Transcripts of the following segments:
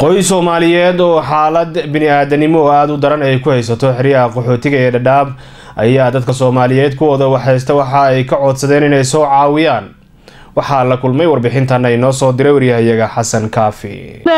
qoys soomaaliyeed oo xaalad bini-aadanimo oo aada u daran ay ku haysato xeryaha qaxootiga ee dhadhaab ayaa dadka soomaaliyeed kuwooda waxhaysta waxa ay ka codsadeen inay soo caawiyaan waxaa la kulmay warbixintan ay noo soo diray waryahayaga xasan kaafi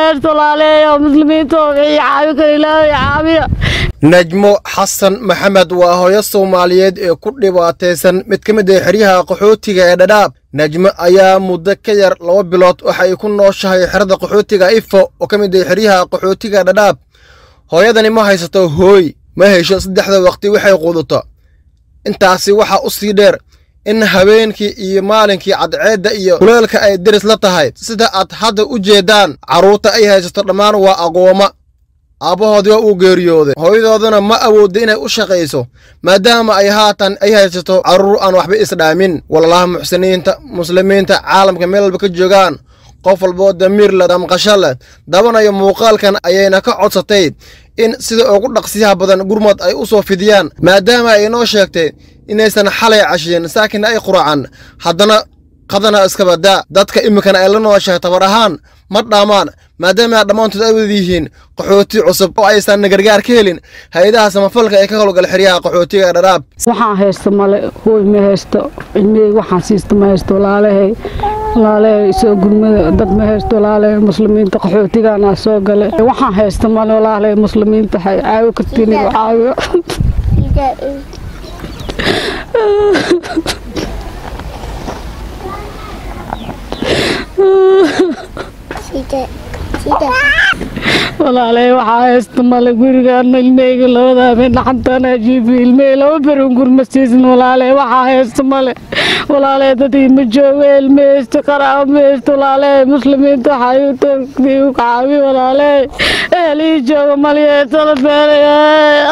najmo xasan maxamed waa hooyo soomaaliyeed ee ku dhibaataysan mid ka mid ah xeryaha qaxootiga ee dhadhaab najmo ayaa muddo ka yar laba bilood waxa ay ku nooshahay xerada qaxootiga ifo oo ka mid ah xeryaha qaxootiga dhadhaab hooyadani ma haysato hooy ma hesho saddexda waqti waxay quudato intaasi waxaa u sii dheer in habeenkii iyo maalinkii cadceedda iyo kuleelka ay deris la tahay sida aad hadda u jeeddaan carruurta ay haysato dhammaan waa agoommo aabbahoodii waa uu geeriyooday hooyadoodana ma awoodda inay u shaqayso maadaama ay haatan ay haysato carruur aan waxba isdhaamin walalaha muxsiniinta muslimiinta caalamka meel walba ka joogaan qof walboo damiir leh damqasho leh dabanayo muuqaalkan ayayna ka codsatay in sida ugu dhaqsiyaha badan gurmad ay u soo fidiyaan maadaama ay inoo sheegtay inaysan xalay cashiyen saakinna ay quracan haddana qadana iskabadaa dadka iminkana ay la nooshahay tabar ahaan ma dhaamaan maadaama dhammaantood ay wada yihiin qaxooti cusub oo aysan gargaar ka helin hay-adaha samafalka ee ka howlgala xeryaha qaxootiga ee dhadhaab waxaan haysto male hooy ma haysto cilmihey waxaan siista ma haysto walaalahay walaalahay soo gurmada dad ma haysto walaalahay muslimiinta qaxootigaana soo gale waxaan haysto male walaalahay muslimiinta waxay caawi kartiin igu caawiyo walaalay waxaa haysta male gurigaana ilmeyga labada habeen dhaxantaana jiifi ilmey laba berin gurma siisin walaalay waxaa haysta male walaalay dadii ma jooga ilme haysta qaraabo ma haysta walaalay muslimiinta waxaa u caawi walaalay ehelii jooga maliya tala beelay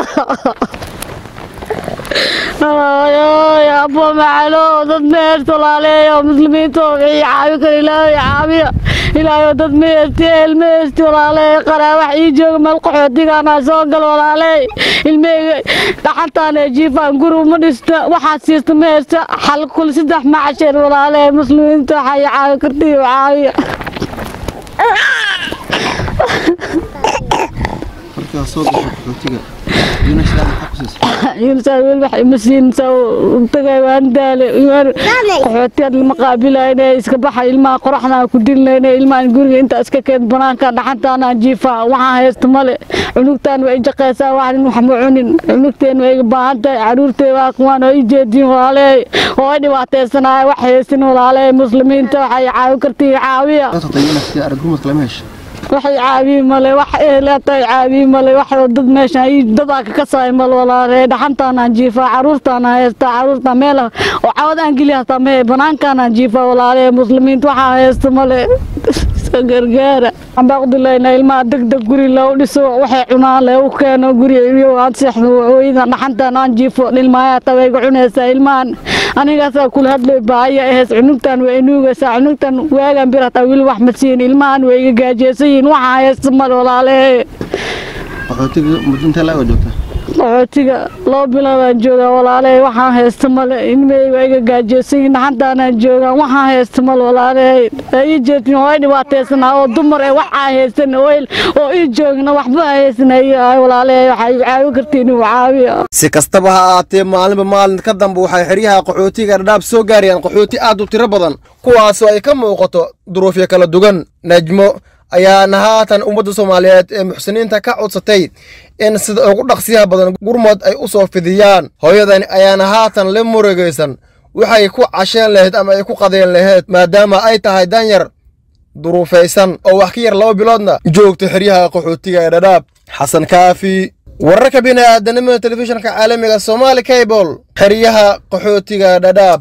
abo macalo dad meert walaaleeyo muslimiinta wixii caawi kara ilaahay caawiya ilaahay dad meerti el meerti walaaleey qaraa wax ii jooga meel qaxootigaana soo gal walaaleey ilmeyga dhaxantaana jiifaan guri uma dhista waxaad siista ma haysta xal kul saddex macasheen walaaleey muslimiinta waxay caawi kartii caawiya markaa soo gasho qaxootiga qaxootiyaad lama qaabilayne iska baxa ilmaha qoraxdaan ku dilnayne ilmahan guriga intaa iska keed banaanka dhaxantaanaan jiifaa waxaan haysta male cunugtaan waa ijaqaysaa waxnin wax ma cunin cunugteen waa iga baahan tahay caruurtee waa kuwaan oo i jeediin walaaleey oo ay dhibaataysanaya wax haysin walaaleey muslimiinta waxay caawi kartii caawiya waxay caawiyi male wax ehleetay caawiyi male wax dad meeshan dadaa ka kasaay mal walaale dhaxantaanaan jiifaa caruurtaana haysta caruurta meel oo cawad aan geli hastaa mehe banaankaanaan jiifaa walaale muslimiinta waxaa haysta male gargaara ambaaqdilayna ilmaha degdeg guri loo dhiso waxay cunaan le u keeno guri iyo aan seexdo hooyada dhaxantaan aan jiifo ilmaha tawayga cunaysaa ilmahan anigaasaa kula hadlay baaya ahays cunugtan waa inuugaysaa cunugtan waagan bir hataa weli wax ma siin ilmahan way iga gaajeysan yihiin waxaa haysta mal walaale qaxootiga mudinta laaga joogta qaxootiga laba biloodaan joogaa walaale waxaan haysta male ilmey waa iga gaajeysan yihiin dhaxantaanaan joogaa waxaan haysta mal walaale ii jeedin oo ay dhibaataysanaa oo dumar ee waxaa haysan oo ii joogna waxba haysanay walaale waxay caawi kartiin inuu caawiya si kastaba ha ahaatee maalinba maalin ka dambe waxay xeryaha qaxootiga dhadhaab soo gaarayaan qaxooti aad u tiro badan kuwaasoo ay ka muuqato duruufyo kala duwan najmo ayaana haatan ummadda soomaaliyeed ee muxsiniinta ka codsatay in sida ugu dhaqsiyaha badan gurmad ay u soo fidiyaan hooyadani ayaana haatan la murugaysan waxay ku casheen lahayd ama ay ku qadeen lahayd maadaama ay tahay danyar duruufaysan oo wax ka yar laba biloodna joogta xeryaha qaxootiga ee dhadhaab xasan kaafi wararka bini'aadanimada telefishinka caalamiga somaali cable xeryaha qaxootiga dhadhaab